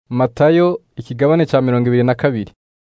Matayo ikigabane cya mirongo ibiri na kabiri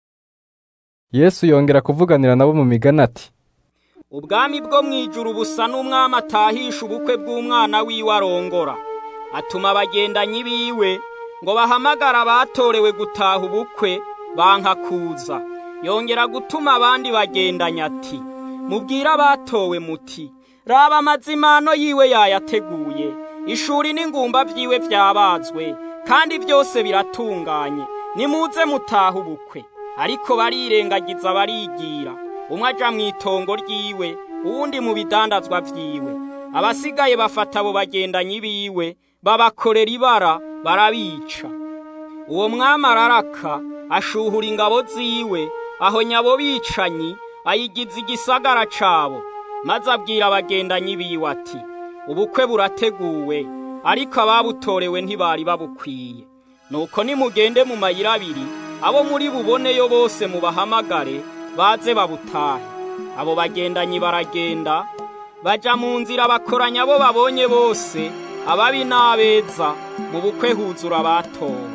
Yesu yongera kuvuganira nabo mu migani ati ubwami bwo mu ijuru busa n'umwami atahisha ubukwe bw'umwana wiwe arongora atuma abagendanyi biwe ngo bahamagare abatorewe gutaha ubukwe banka kuza yongera gutuma abandi bagendanye ati mubwire abatowe muti raba amazimano yiwe yayateguye ishuri n'ingumba vyiwe vyabazwe kandi byose biratunganye nimuze mutaha ubukwe ariko barirengagiza barigira umwe aja mu itongo ryiwe uwundi mu bidandazwa vyiwe abasigaye bafata abo bagendanyi biwe babakorera ibara barabica uwo mwami araraka ashuhura ingabo ziwe aho nyabo bicanyi ayigiza igisagara cabo maze abwira abagendanyi biwe ati ubukwe burateguwe ariko ababutorewe ntibari babukwiye nuko nimugende mu mayira abiri abo muri buboneyo bose mubahamagare baze babutahe abo bagendanyi baragenda baja mu nzira bakoranya abo babonye bose ababi n'abeza mu bukwe huzura abatowe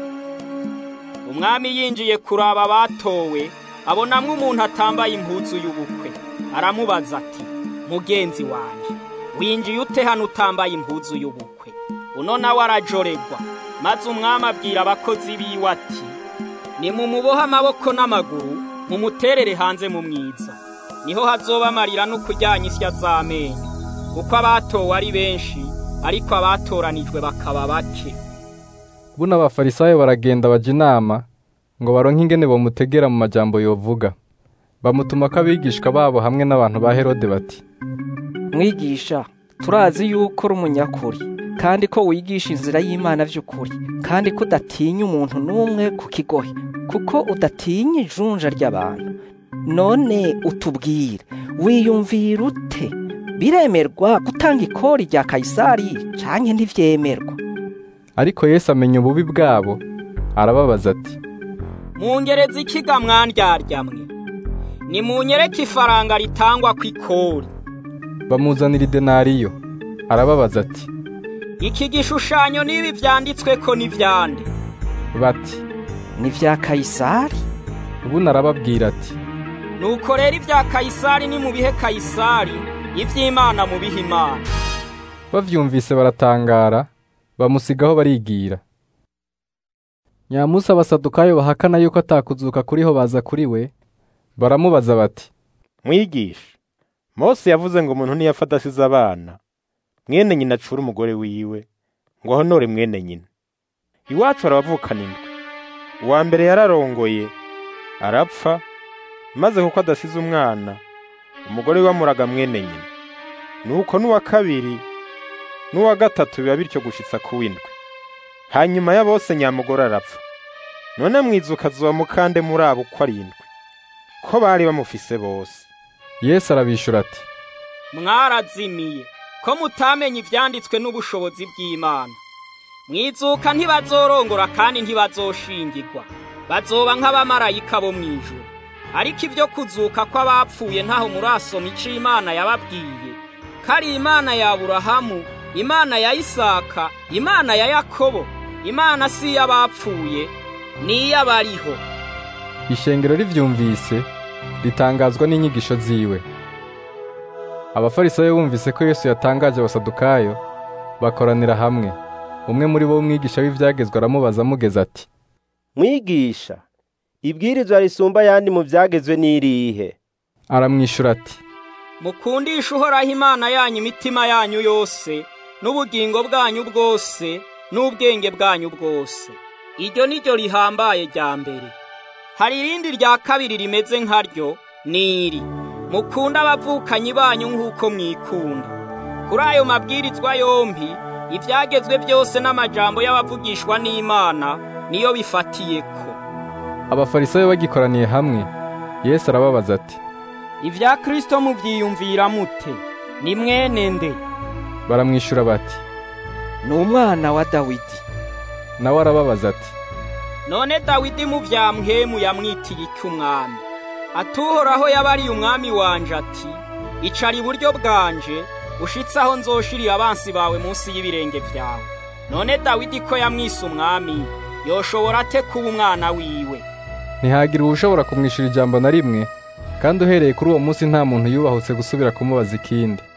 umwami yinjiye kuraba abatowe abonamwo umuntu atambaye impuzu y'ubukwe aramubaza ati mugenzi wanje winjiye ute hano utambaye impuzu y'ubukwe uno nawe arajoregwa maze umwami abwira abakozi biwe ati nimumubohe amaboko n'amaguru mumuterere hanze mu mwiza niho hazoba amarira no kuryanya isya z'amenyo kuko abatowe ari benshi ariko abatoranijwe bakaba bake buno abafarisayo baragenda baja inama ngo baronke ingene bamutegera mu majambo yovuga bamutuma ko abigishwa babo hamwe n'abantu ba herode bati mwigisha turazi yuko uri umunyakuri kandi ko wigisha inzira y'imana by'ukuri kandi ko udatinya umuntu n'umwe ku kigohe kuko udatinya ijunja ry'abantu none utubwire wiyumvira ute biremerwa gutanga ikori rya kayisari canke ntivyemerwa ariko Yesu amenya ububi bwabo arababaza ati mungereza ikiga mwandyarya-mwe nimunyereke ifaranga ritangwa ku ikori bamuzanira idenariyo arababaza ati iki gishushanyo n'ibi vyanditsweko n'ivyande bati ni vya kayisari ubundi arababwira ati nuko rero ibya kayisari ni mu bihe kayisari ivy'imana mu bihe imana bavyumvise baratangara bamusigaho barigira nyamusi abasadukayo bahakana yuko atakuzuka kuriho baza kuri we baramubaza bati mwigisha mose yavuze ngo umuntu ntiyafata asize abana mwene nyina acura umugore wiwe ngo ahonore mwene nyina iwacu harabavukana indwi uwa mbere yararongoye arapfa maze kuko adasize umwana umugore we amuraga mwene nyina nuko n'uwa kabiri n'uwa gatatu biba bityo gushitsa ku w'indwi hanyuma ya bose nyamugore arapfa none mwizuka zuba mukande muri abo uko arindwi ko bari bamufise bose Yesu arabishura ati mwarazimiye ko mutamenye ivyanditswe n'ubushobozi bw'imana mwizuka ntibazorongora kandi ntibazoshingirwa bazoba nk'abamarayika bo mw'ijuru ariko ibyo kuzuka kw'abapfuye ntaho murasoma ico imana yababwiye ko ari imana ya aburahamu imana ya isaka imana ya yakobo imana si iy'abapfuye ni iy'abariho ishengero rivyumvise ritangazwa n'inyigisho ziwe abafarisayo bumvise ko Yesu yatangaje abasadukayo bakoranira hamwe umwe muri bo umwigisha w'ivyagezwe aramubaza amugeza ati mwigisha ibwirizwa risumba ayandi mu vyagezwe n'irihe aramwishura ati mukundisha uhoraho imana yanyu imitima yanyu yose n'ubugingo bwanyu bwose n'ubwenge bwanyu bwose iryo ni ryo rihambaye rya mbere hari irindi rya kabiri rimeze nkaryo ni iri mukunda abavukanyi banyu nk'uko mwikunda kuri ayo mabwirizwa yombi ibyagezwe byose n'amajambo y'abavugishwa n'imana niyo bifatiyeko abafarisayo bagikoraniye hamwe Yesu arababaza ati ibya kristo mubyiyumvira mute ni mwene nde baramwishura bati ni umwana wa dawidi nawe arababaza ati none dawidi mu bya mpwemu yamwitiye iki umwami atuhoraho yabariye umwami wanje ati icara iburyo bwanje ushitse aho nzoshirira abansi bawe munsi y'ibirenge byawe none dawidi ko yamwise umwami yoshobora ate kuba umwana wiwe ntihagire uwushobora kumwishyura ijambo na rimwe kandi uhereye kuri uwo munsi nta muntu yubahutse gusubira kumubaza ikindi